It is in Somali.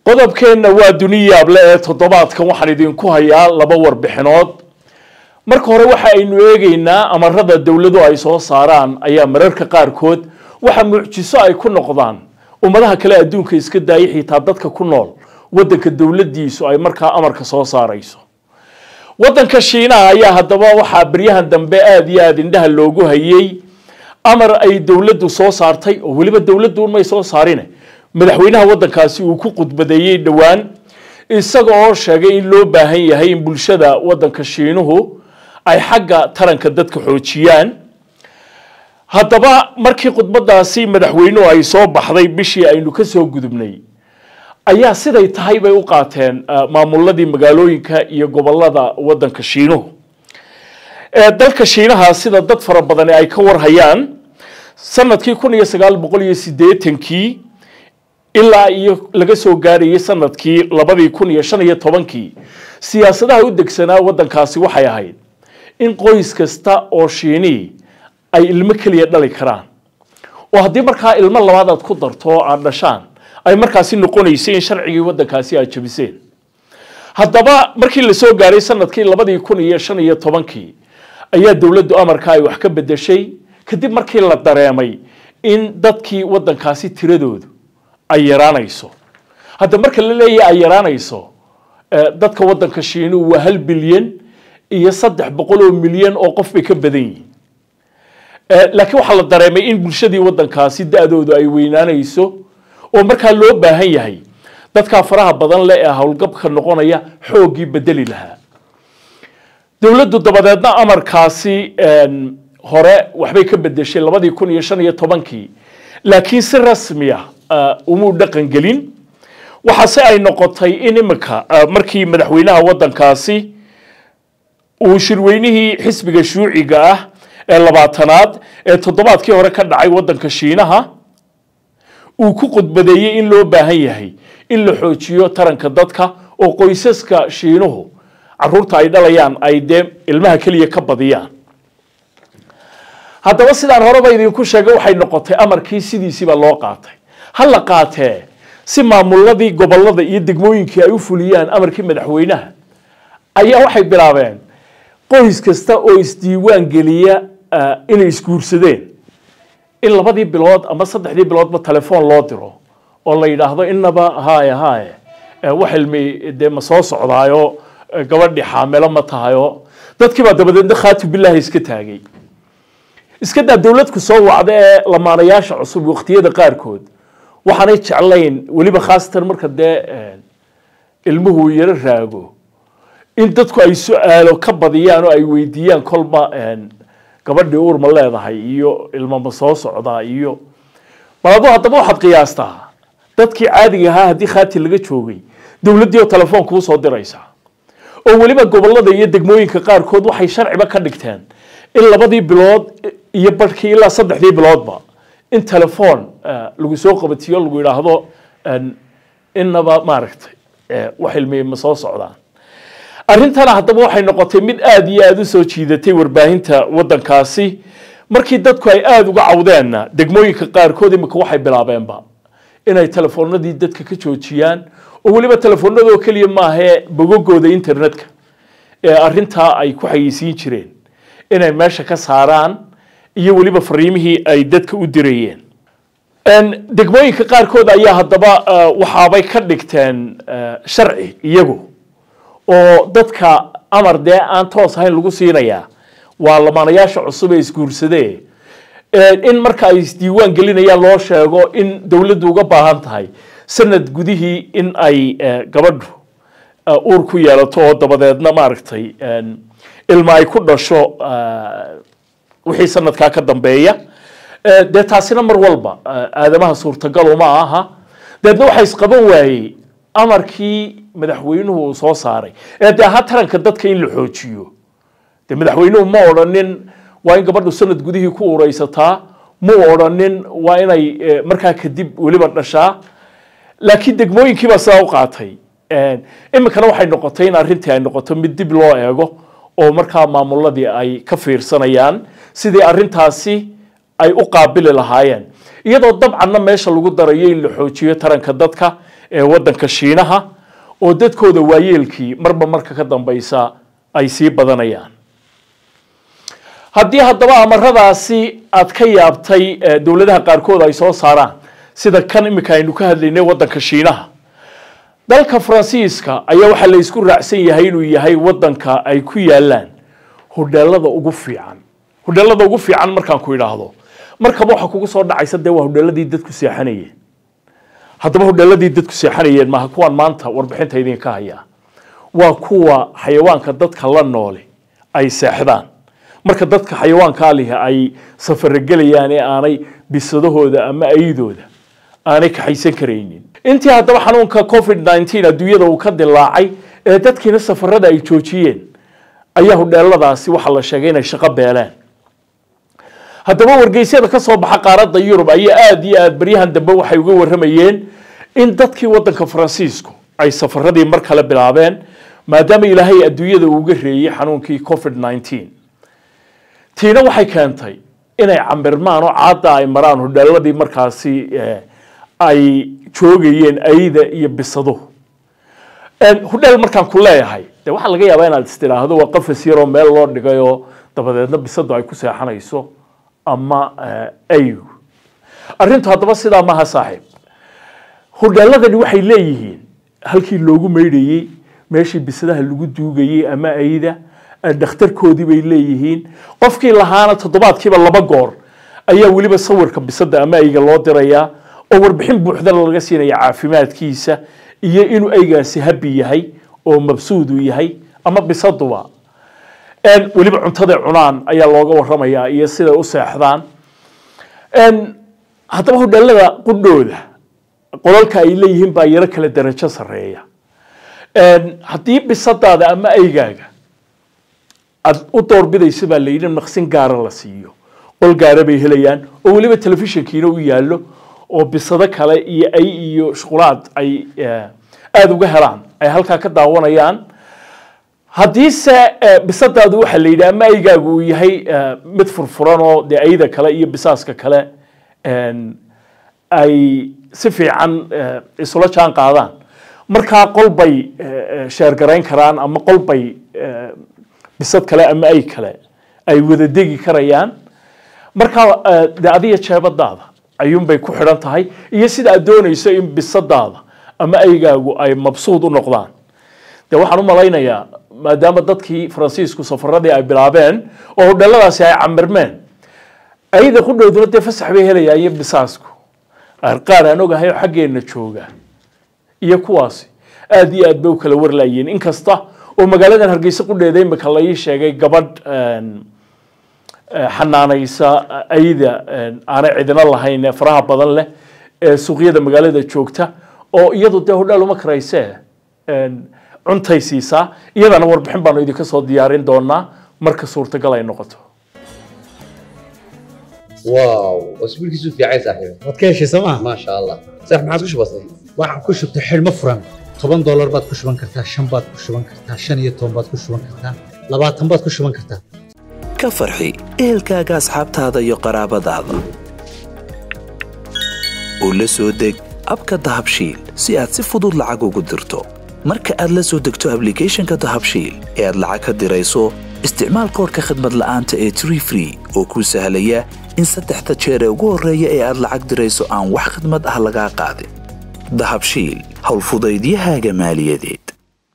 qodobkeenna waa duniyaable ee toddobaadkan waxaan idinku hayaa laba warbixinood marka hore waxa aynu eegaynaa amarada dowladu ay soo saaraan ayaa mararka qaarkood waxa mucjiso ay ku noqdaan ummadaha kale adduunka iska daaya xitaa dadka ku nool waddanka dowladiisu ay markaa amarka soo saarayso waddanka shiinaha ayaa haddaba waxaa baryahan dambe aada iyo aada indhaha loogu hayay amar ay dowladdu soo saartay oo weliba dowladdu unmay soo saarine madaxweynaha waddankaasi uu ku khudbadeeyey dhowaan isaga oo sheegay in loo baahan yahay in bulshada waddanka shiinuhu ay xagga taranka dadka xoojiyaan haddaba markii khudbadaasi madaxweynuhu ay soo baxday bishii aynu ka soo gudubnay ayaa siday tahay bay u qaateen maamuladii magaalooyinka iyo gobolada waddanka shiinuhu dalka shiinaha sida dad fara badani ay ka warhayaan sanadkii kun iyo sagaal boqol iyo siddeetankii ilaa iyo laga soo gaarayay sanadkii labadii kun iyo shan iyo tobankii siyaasadaha u degsanaa waddankaasi waxay ahayd in qoys kasta oo shiinii ay ilmo keliya dhali karaan oo haddii markaa ilmo labaad aad ku darto oo aad dhashaan ay markaasi noqonaysay in sharcigii waddankaasi aad jabiseen haddaba markii la soo gaaray sanadkii labadii kun iyo shan iyo tobankii ayaa dowladdu amarka ay wax ka bedeshay kadib markii la dareemay in dadkii waddankaasi tiradoodu ay yaraanayso hadda marka la leeyahay ay yaraanayso dadka waddanka shiinuhu waa hal bilyan iyo saddex boqol oo milyan oo qof bay ka badan yihiin laakiin waxaa la dareemay in bulshadii waddankaasi da-doodu ay weynaanayso oo markaa loo baahan yahay dadkaa faraha badan le ee howlgabka noqonaya xooggii bedeli lahaa dowladdu dabadeedna amarkaasi hore waxbay ka bedeshay labadii kun iyo shan iyo tobankii laakiin si rasmiya umuu dhaqan gelin waxaase ay noqotay in iminka markii madaxweynaha waddankaasi uu shirweynihii xisbiga shuuciga ah ee labaatanaad ee toddobaadkii hore ka dhacay waddanka shiinaha uu ku khudbadeeyey in loo baahan yahay in la xoojiyo taranka dadka oo qoysaska shiinuhu caruurta ay dhalayaan ay dee ilmaha keliya ka badiyaan haddaba sidaan horeba idinku sheegay waxay noqotay amarkii sidiisiiba loo qaatay ha la qaatee si maamuladii gobolada iyo degmooyinkii ay u fuliyaan amarkii madaxweynaha ayaa waxay bilaabeen qoys kasta oo isdiiwaan geliya inay isguursadeen in labadii bilood ama saddexdii biloodba telefoon loo diro oo la yidhaahdo inaba haye haye wax ilmi dee ma soo socdaayo gabadhii xaamilo ma tahayo dadkiibaa dabadeedna khaatu bilaahi iska taagay iska daa dowladku soo wacda ee lamaanayaasha cusub waqtiyada qaarkood waxaanay jeclayn weliba khaasatan marka dee ilmuhu yaro raago in dadku ay su-aalo ka badiyaan oo ay weydiiyaan kolba gabadhii uur ma leedahay iyo ilmo ma soo socdaa iyo bal adu haddaba waxaad qiyaastaa dadkii caadiga ahaa haddii khaati laga joogay dowladdii oo telefoon kuu soo diraysaa oo weliba gobolada iyo degmooyinka qaarkood waxay sharciba ka dhigteen in labadii bilood iyo barhkii ilaa saddexdii biloodba in telefoon lagu soo qabatiyo lagu yidhaahdo inaba maaragtay wax ilmiya ma soo socdaan arrintana haddaba waxay noqotay mid aada iyo aada u soo jiidatay warbaahinta waddankaasi markii dadku ay aada uga cawdeenna degmooyinka qaarkood imika waxay bilaabeenba inay telefoonadii dadka ka joojiyaan oo weliba telefoonadoo keliya maahee bogogooda internetka ee arrintaa ay ku xayeysiin jireen inay meesha ka saaraan iyo weliba fariimihii ay dadka u dirayeen degmooyinka qaarkood ayaa haddaba waxaabay ka dhigteen sharci iyagu oo dadka amar dee aan toos ahayn lagu siinayaa waa lamaanayaasha cusub ee isguursadee in marka ay isdiiwaan gelinayaan loo sheego in dowladdu uga baahan tahay sanad gudihii in ay gabadhu uur ku yeelato oo dabadeedna maaragtay ilma ay ku dhasho wixii sanadkaa ka dambeeya dee taasina mar walba aadamaha suurtagal uma aha deedna waxa isqaban waayey amarkii madaxweynuhu uu soo saaray ee dee ahaa taranka dadka in la xoojiyo dee madaxweynuhu ma odhanin waa in gabadhu sanad gudihii ku uraysataa ma odhanin waa inay markaa kadib weliba dhashaa laakiin degmooyinkiibaa sidaa u qaatay iminkana waxay noqotay in arrintii ay noqoto mid dib loo eego oo markaa maamuladii ay ka fiirsanayaan sidii arrintaasi ay u qaabili lahaayeen iyadoo dabcanna meesha lagu darayo in la xoojiyo taranka dadka ee waddanka shiinaha oo dadkooda waayeelkii marba marka ka dambaysa ay sii badanayaan haddii haddaba amaradaasi aad ka yaabtay dowladaha qaarkood ay soo saaraan sida kan imika aynu ka hadlaynay waddanka shiinaha dalka faransiiska ayaa waxaa la isku raacsan yahay inuu yahay waddanka ay ku yaalaan hodheelada ugu fiican hodheelada ugu fiican markaan ku idhaahdo markaba waxaa kugu soo dhacaysa dee waa hodheeladii dadku seexanayeen haddaba hodheeladii dadku seexanayeen maaha kuwaan maanta warbixinta idinka hayaa waa kuwa xayawaanka dadka la noole ay seexdaan marka dadka xayawaankaa lihi ay safarogelayaan ee aanay bisadahooda ama ayidooda aanay kaxaysan karaynin intii haddaba xanuunka covid nneteen adduunyada uu ka dilaacay ee dadkiina safarada ay joojiyeen ayaa hodheeladaasi waxaa la sheegay inay shaqo beeleen haddaba wargeysyada ka soo baxa qaaradda yurub ayaa aada iyo aada baryahan dambe waxay uga warramayeen in dadkii waddanka faransiisku ay safaradii mar kale bilaabeen maadaama ilaahay adduunyada uuga reeyey xanuunkii covid nneteen tiina waxay keentay inay cambirmaan oo caadda ay maraan hodheeladii markaasi ay joogayeen ayda iyo bisaduhu hodheel markaan ku leeyahay de waxaa laga yaabaa inaad istidhaahdo waa qafas yaroo meel loo dhigayoo dabadeedna bisadu ay ku seexanayso ama ayu arrintu haddaba sidaa maaha saaxiib hodheeladani waxay leeyihiin halkii loogu maydhayey meeshii bisadaha lagu duugayey ama ayda dhakhtarkoodii bay leeyihiin qofkii lahaana toddobaadkiiba laba goor ayaa weliba sawirka bisada ama ayga loo dirayaa oo warbixin buuxdana laga siinaya caafimaadkiisa iyo inuu aygaasi habi yahay oo mabsuudu yahay ama bisaduba weliba cuntaday cunaan ayaa looga waramayaa iyo siday u seexdaan haddaba hodheelada qudhooda qolalka ay leeyihiin baa yaro kala darajo sareeya haddii bisadaada ama aygaaga aad u doorbidaysa baa layidhi naqsin gaara la siiyo qol gaara bay helayaan oo weliba telefishinkiina u yaallo oo bisado kale iyo ay iyo shuqulaad ay aada uga helaan ay halkaa ka daawanayaan haddiise bisadaadu waxaa la yidhi ama aygaagu uu yahay mid furfuran oo dee ayda kale iyo bisaaska kale ay si fiican isula jaan qaadaan markaa qol bay sheergarayn karaan ama qol bay bisad kale ama ay kale ay wada degi karayaan markaa de adiga jeebadaada ayuunbay ku xidhan tahay iyo sida aad doonayso in bisadaada ama aygaagu ay mabsuud u noqdaan de waxaan u malaynayaa maadaama dadkii faransiisku safaradii ay bilaabeen oo hodheeladaasi ay camirmeen ayda qudhowduna dee fasax bay helayaan iyo bisaasku qaar aan ogahay oo xaggeenna jooga iyo kuwaasi aada iyo aad bay u kala warlayeen inkasta oo magaaladan hargeysa qudheeda imika la ii sheegay gabadh xanaanaysa ayda aanay cidina lahayn ee faraha badan leh ee suuqyada magaalada joogta oo iyadu dee hodhaal uma karaysee cuntay siisaa iyadana warbixin baanu idinka soo diyaarin doonaa marka suurtagal ay noqoto واو واسبوعك يسوف يا عيسى صاحبي waad ka heshay sooma ما شاء الله صح ما عاد وش بصير waxaad ku shubtay xidhmo furan toban doolar baad ku shuban kartaa shan baad ku shuban kartaa shan iyo toban baad ku shuban kartaa labaatan baad ku shuban kartaa ka farxi ehelkaaga asxaabtaada iyo qaraabadaada oo la soo deg abka dahabshiil si aad si fudud lacag ugu dirto marka aad la soo degto ablicathonka dahabshiil ee aad lacag ka dirayso isticmaal koorka khadmad la'aanta ee tree free oo kuu sahlaya in saddexda jeer ee ugu horreeya ee aad lacag dirayso aan wax khidmad ah lagaa qaadin dahabshiil howlfudaydiyahaaga maaliyadeed